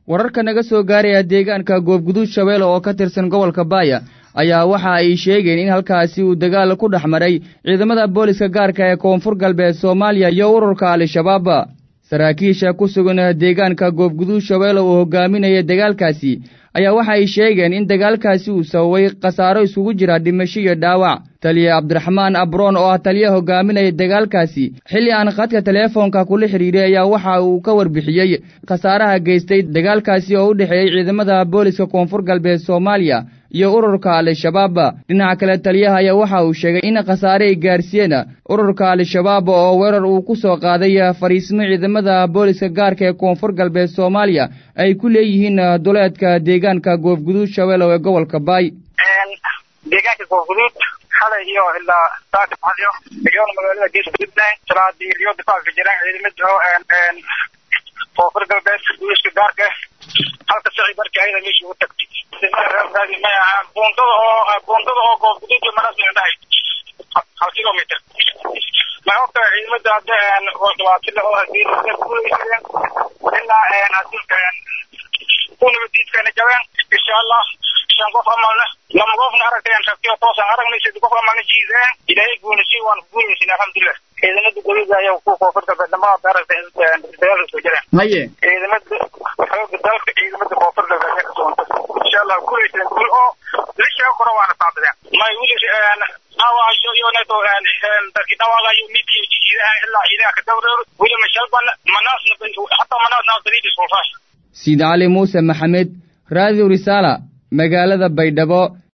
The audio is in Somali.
wararka naga soo gaaraya deegaanka goobguduud shabeelle oo ka tirsan gobolka baaya ayaa waxa ay sheegeen in halkaasi uu dagaal ku dhex maray ciidamada booliska gaarka ee koonfur galbeed soomaaliya iyo ururka al-shabaab saraakiisha ku sugan deegaanka goobguduud shabeelle uu hogaaminaya dagaalkaasi ayaa waxa ay sheegeen in dagaalkaasi uu sababay khasaaro isugu jira dhimasho iyo dhaawac taliye cabdiraxmaan abroon oo ah taliya hogaaminaya dagaalkaasi xilli aan khadka teleefoonka kula xidhiiray ayaa waxa uu ka warbixiyey khasaaraha geystay dagaalkaasi oo u dhexeeyey ciidamada booliska koonfur galbeed soomaaliya iyo ururka al-shabaab dhinaca kale taliyaha ayaa waxa uu sheegay in khasaare ay gaarsiiyeen ururka al-shabaab oo weerar uu ku soo qaaday fariismo ciidamada booliska gaarka ee koonfur galbeed soomaaliya ay ku leeyihiin duleedka deegaanka goofguduud shabeelle ee gobolka baay deegaanka goofguduud xalay iyo ilaa saaka xalyo iyoona magaalada geeska puntland salaadii iyo difaaca jiraan ciidamada koonfur galbeed booliska gaarka halka sicii markii ayada meesha ugu tagtay buundada oo buundada oo goofguduud maras dhahay hal kilometer ma ogta ciidamada hadda dhibaatile oo hadii guulaysadeen ilaa hadilka ku nabadiidkana jabeen insha allah shan qof amalna lama qofna aragteen rabtiyo toosan aragnay saddex qof amalna jiideen ilaahay guulisay waan guulaysin alxamdulilah ciidamada goliga ayaa ku koonfurta badnamada daragta dagaalka soo jireen haye ciidamada xooga dalka ciidamada koonfurta ayaa kasooonta insha allah guulaysan guul oo lishaa kora waana saabadeen may wili dhaawaayo iyo neto dadki dhawaaqayo midkiyo jijiidaha ilaa ciidaha ka dawreero wili mashalban manaasna hataa manaasna daliidis kulfaash siid cali muuse maxamed raadiyo risaala magaalada baydhabo